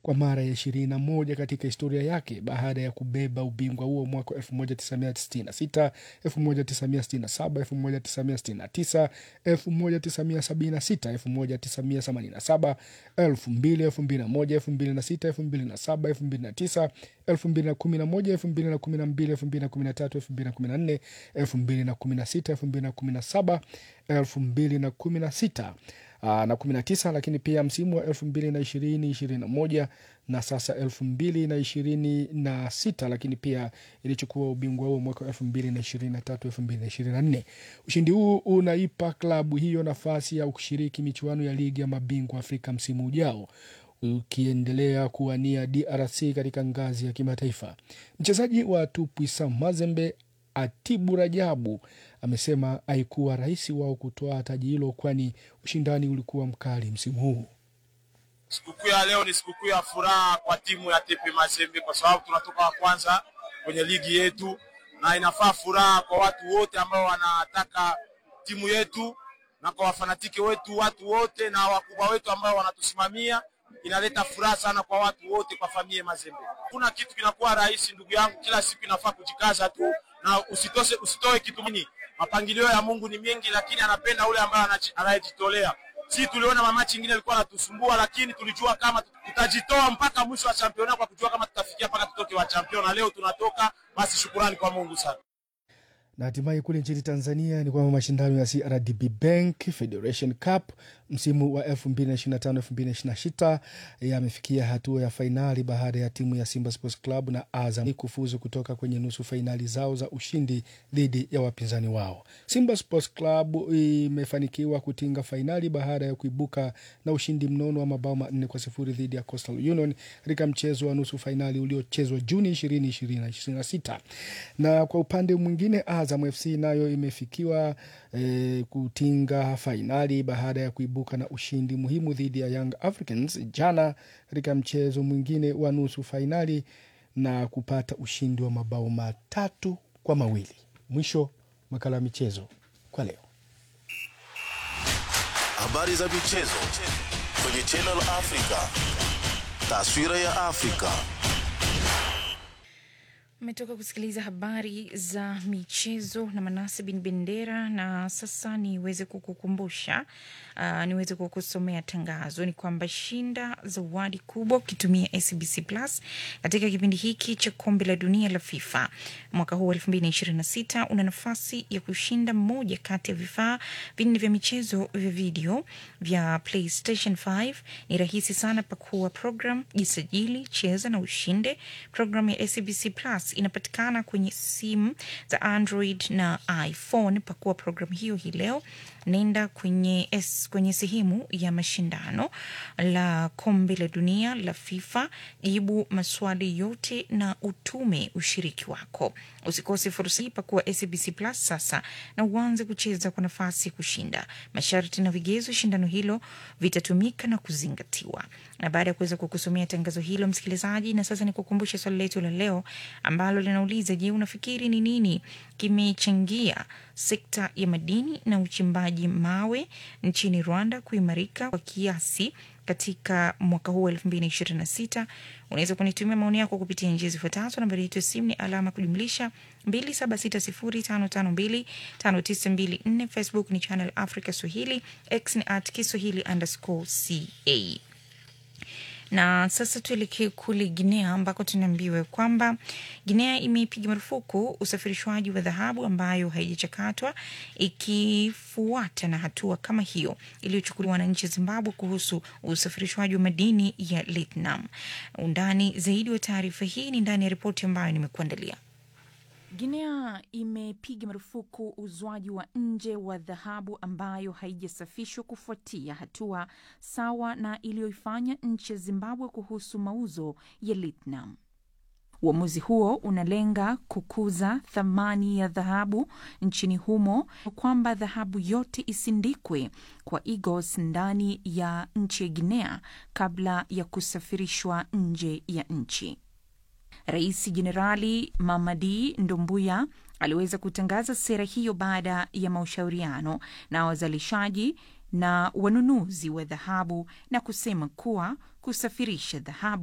kwa mara ya ishirini na moja katika historia yake baada ya kubeba ubingwa huo mwaka 1966, 1967, 1969, 1976, 1987, 2000, 2001, 2006, 2007, 2009, 2011, 2012, 2013, 2014, 2016, 2017, 2016 aa, na 19 lakini pia msimu wa 2020 21 na sasa 2026 lakini pia ilichukua ubingwa huo mwaka 2023 2024. Ushindi huu unaipa klabu hiyo nafasi ya kushiriki michuano ya ligi ya mabingwa Afrika msimu ujao ukiendelea kuwania DRC katika ngazi ya kimataifa. Mchezaji wa Tupuisa Mazembe Atibu Rajabu amesema haikuwa rahisi wao kutoa taji hilo, kwani ushindani ulikuwa mkali msimu huu. Sikukuu ya leo ni sikukuu ya furaha kwa timu ya TP Mazembe kwa sababu tunatoka wa kwanza kwenye ligi yetu, na inafaa furaha kwa watu wote ambao wanataka timu yetu na kwa wafanatiki wetu, watu wote na wakubwa wetu ambao wanatusimamia. Inaleta furaha sana kwa watu wote, kwa familia Mazembe. Kuna kitu kinakuwa rahisi, ndugu yangu, kila siku inafaa kujikaza tu na usitose, usitoe kitu mini. Mapangilio ya Mungu ni mengi, lakini anapenda ule ambaye anayejitolea. Si tuliona mamachi ingine ilikuwa anatusumbua, lakini tulijua kama tutajitoa mpaka mwisho wa championa kwa kujua kama tutafikia mpaka tutoke wa championa. Leo tunatoka, basi shukurani kwa Mungu sana. Na hatimaye kule nchini Tanzania ni kwamba mashindano ya CRDB Bank Federation Cup msimu wa 2025-2026 yamefikia hatua ya fainali baada ya timu ya Simba Sports Club na Azam kufuzu kutoka kwenye nusu fainali zao za ushindi dhidi ya wapinzani wao. Simba Sports Club imefanikiwa kutinga fainali baada ya kuibuka na ushindi mnono wa mabao manne kwa sifuri dhidi ya Coastal Union katika mchezo wa nusu fainali uliochezwa Juni 2026 na kwa upande mwingine Azam FC nayo imefikiwa e, kutinga fainali baada ya kuibuka na ushindi muhimu dhidi ya Young Africans jana katika mchezo mwingine wa nusu fainali na kupata ushindi wa mabao matatu kwa mawili. Mwisho makala ya michezo kwa leo. Habari za michezo kwenye Channel Africa, taswira ya Afrika. Umetoka kusikiliza habari za michezo na Manase bin Bendera, na sasa niweze kukukumbusha uh, niweze kukusomea tangazo ni kwamba shinda zawadi kubwa ukitumia SBC Plus katika kipindi hiki cha kombe la dunia la FIFA mwaka huu elfu mbili na ishirini na sita. Una nafasi ya kushinda moja kati ya vifaa vinne vya michezo vya video vya PlayStation 5. Ni rahisi sana, pakua program, jisajili, cheza na ushinde. Program ya SBC Plus inapatikana kwenye simu za Android na iPhone. Pakua programu hiyo hii leo, nenda kwenye, S, kwenye sehemu ya mashindano la kombe la dunia la FIFA, jibu maswali yote na utume ushiriki wako. Usikose fursa hii, pakua SBC Plus sasa na uanze kucheza kwa nafasi ya kushinda. Masharti na vigezo shindano hilo vitatumika na kuzingatiwa. Na baada ya kuweza kukusomea tangazo hilo, msikilizaji, na sasa ni kukumbusha swali letu la leo ambalo linauliza: Je, unafikiri ni nini kimechangia sekta ya madini na uchimbaji mawe nchini Rwanda kuimarika kwa kiasi katika mwaka huu elfu mbili na ishirini na sita. Unaweza kunitumia maoni yako kupitia njia zifuatazo. Nambari yetu ya simu ni alama kujumlisha mbili saba sita sifuri tano tano mbili tano tisa mbili nne. Facebook ni Channel Africa Swahili, X ni at Kiswahili underscore ca na sasa tuelekee kule Guinea ambako tunaambiwa kwamba Guinea imeipiga marufuku usafirishwaji wa dhahabu ambayo haijachakatwa ikifuata na hatua kama hiyo iliyochukuliwa na nchi ya Zimbabwe kuhusu usafirishwaji wa madini ya lithium. Undani zaidi wa taarifa hii ni ndani ya ripoti ambayo nimekuandalia. Guinea imepiga marufuku uzwaji wa nje wa dhahabu ambayo haijasafishwa kufuatia hatua sawa na iliyoifanya nchi ya Zimbabwe kuhusu mauzo ya lithium. Uamuzi huo unalenga kukuza thamani ya dhahabu nchini humo, kwamba dhahabu yote isindikwe kwa Igos ndani ya nchi ya Guinea kabla ya kusafirishwa nje ya nchi. Rais Jenerali Mamadi Ndumbuya aliweza kutangaza sera hiyo baada ya mashauriano na wazalishaji na wanunuzi wa dhahabu na kusema kuwa kusafirisha dhahabu